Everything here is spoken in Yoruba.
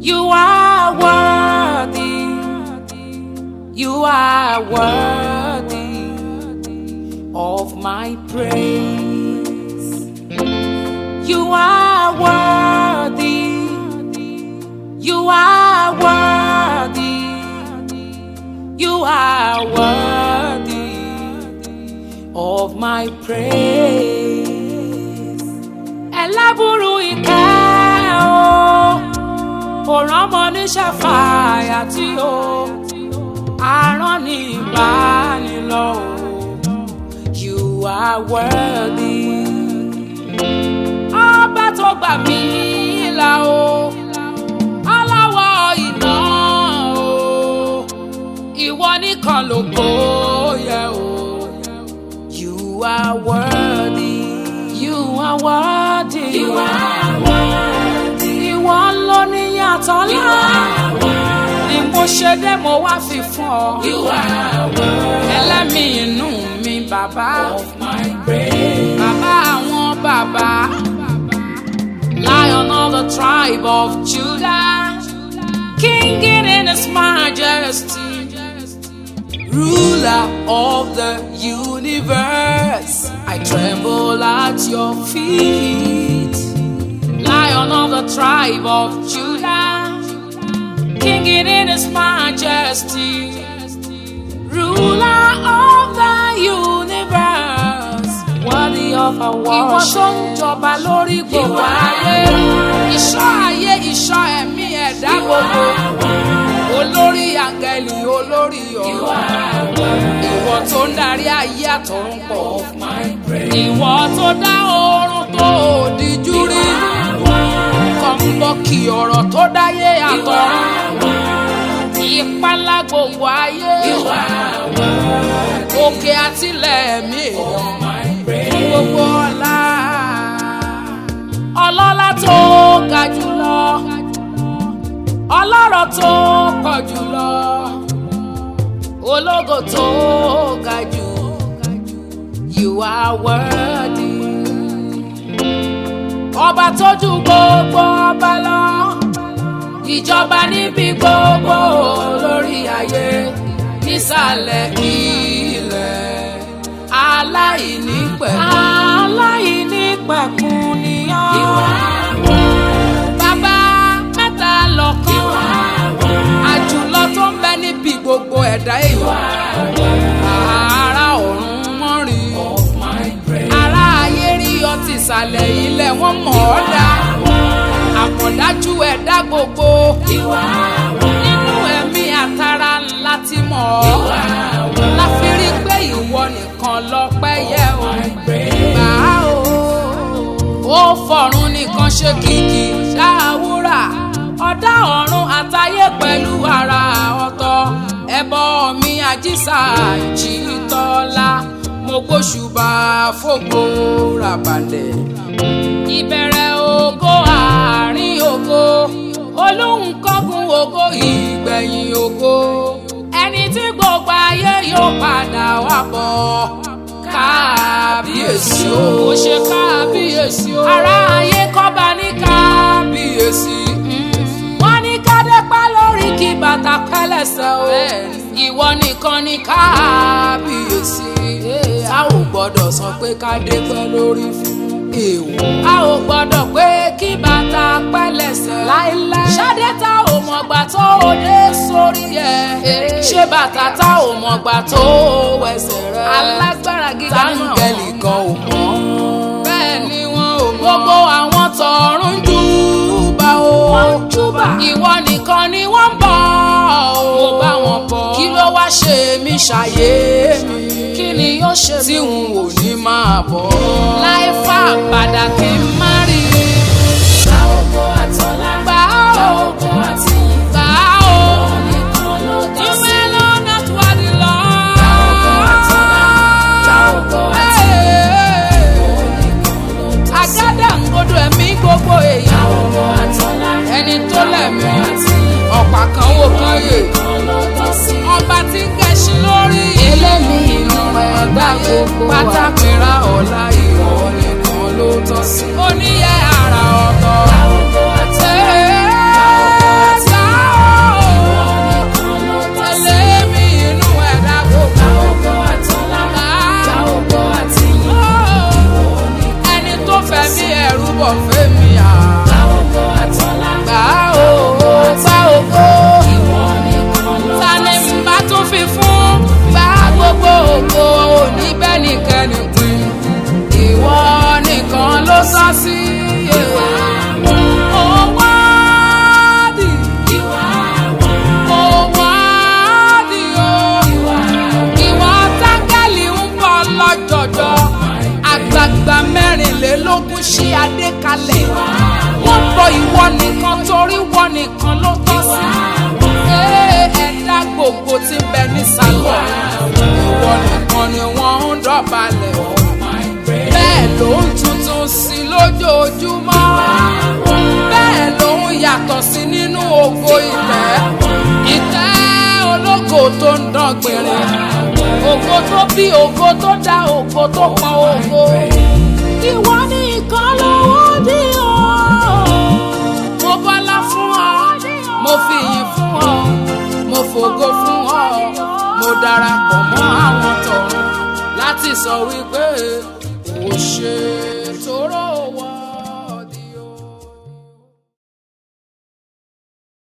You are worthy. You are worthy of my praise. You are worthy. You are worthy. You are worthy of my praise. Ẹlábùrú ìkẹ́ o, òràn ọmọ ní ṣàfàyà tí o, àrán ní ìbánilọ́ o. You are worthy. Ọba tó gbà mí là o, aláwọ̀ iná o, ìwọ nìkan ló yẹ o. You are worthy. You are worthy. You are worthy. Ìwọ ló ní yàtọ̀ You ńlá. are worthy. Ni mo ṣe dé mo wá fi fún ọ. You are worthy Ẹlẹ́mìí inú mi bàbá. of my praise. Bàbá àwọn bàbá. Lion of the tribe of Judah. King in his majesty. Ruler of the universe. I tremble at your feet. Lion of the tribe of Judah. King in his majesty. Ruler of the universe. Worthy of our worship. Ìwọ tó ń jọba lórí gbogbo ayé. Ìṣọ́ ayé ìṣọ́ ẹ̀mí ẹ̀dá gbogbo. Olórí àgẹ̀lì olórí ọ̀rọ̀. Ìwọ tó ń darí ayé àtọ̀run pọ̀. Ìwọ tó dá oorun tó òdìjú rí. Kọ̀ǹbọ̀kì ọ̀rọ̀ tó dáyé àtọ̀run. Ìpalá gbogbo ayé. Òkè àtìlẹ̀ mi èèyàn. Gbogbo ọlá. Ọlọ́lá tó ga jùlọ. Ọlọ́rọ̀ tó pọ̀ jùlọ. Ológo tó ga jù. You are worthy. Ọba tó ju gbogbo ọba lọ. Ìjọba níbi gbogbo lórí ayé. Nísàlẹ̀ ilẹ̀. Aláìnípẹ̀kun. Aláìnípẹ̀kun ni ọ́. Bàbá mẹ́ta lọ́kàn. Àjùlọ tó ń bẹ níbi gbogbo ẹ̀dá èèyàn. Ará ọ̀run wọ́n rí. Ará ayé rí ọtí ìsàlẹ̀ ilẹ̀ wọ́n mọ̀ ọ́ dá. Àmọ̀dájú ẹ̀dá gbogbo. Nínú ẹ̀mí àtàrà ńlá ti mọ̀ ọ́. La fi rí pé ìwọ nìkan lọ́pẹ́ yẹ o. Gbà á o. Ó fọ̀run nìkan ṣe kìkì ṣáàwúrà. Ọ̀dá ọ̀run àtayé pẹ̀lú ara ọ̀tọ̀. Ẹbọ mi àjíṣà jìtọ́lá. Mo gbóṣùbà fògo ràbàlẹ̀. Ìbẹ̀rẹ̀ ògo àárín ògo. Olóhùn kọ́gun ògo ìgbẹ̀yìn ògo. Ẹni tí gbogbo ayé yóò padà wá bọ̀. Kábíyèsí o. Ó ṣe kábíyèsí o. Ará ayé kọ́ba ní kábíyèsí. Wọ́n ní kádépá lórí kí bàtà pẹ́lẹ́sẹ̀ o. Ìwọ nìkan ní kábíyèsí. A ò gbọ́dọ̀ sọ pé kádépá lórí fún èèwọ̀. A ò gbọ́dọ̀ pé kí bàtà pẹ́lẹ́sẹ̀. Láíláí. Ṣadé tá ò mọ̀gbà tó o dé sórí ẹ̀. Ṣé bàtà tá ò mọ̀gbà tó o wẹsẹ̀ rẹ̀. Alágbára gíga náà. Táńgẹ̀lì kan ò mọ̀. Bẹ́ẹ̀ ni wọn ò mọ̀. Gbogbo àwọn tọ̀run júbà o. Wọ́n júbà. Ìwọ nìkan ni wọ́n ń bọ̀ o. Mo bá wọn bọ̀. Kí ló wá ṣe mí ṣàyé mi? Kí ni yóò ṣe mí? Tí n ò ní máa bọ̀. Láì fà padà kí n má rí i. Gba ògo àtọ́lá. Gbà Gba ó. ògo àti ìyìn. Gbà ó. Nìkan ló tọ́ You sí. alone not worthy, Lord. Gba ògo àtọ́lá. Gba ògo àti ìyìn. Nìkan ló tọ́ sí. Àgádágodo ẹ̀mí gbogbo Gba èèyàn. ògo àtọ́lá. Ẹni tó lẹ̀mí. Gba ògo àti ìyìn. Ọ̀pá kan wò kan yè. Nìkan ló tọ́ sí. Ọba tí ń gẹṣin lórí. Elémi inú ẹ̀dá gbogbo wa. Pátákìrá ọ̀la ìwọ nìkan ló tọ́ sí. Oníyẹ ara lójoojúmọ́ bẹ́ẹ̀ lòun yàtọ̀ sí nínú ògo ìtẹ́ ìtẹ́ ológo tó ń dán gbìnrín ògo tó bí ògo tó dá ògo tó pọn ògo ìwọ ní ìkan lọ́wọ́ bí o mo bọ́lá fún ọ mo fi yìn fún ọ mo fògo fún ọ mo darapọ̀ mọ́ àwọn tọ̀run láti sọ wípé o ṣe é.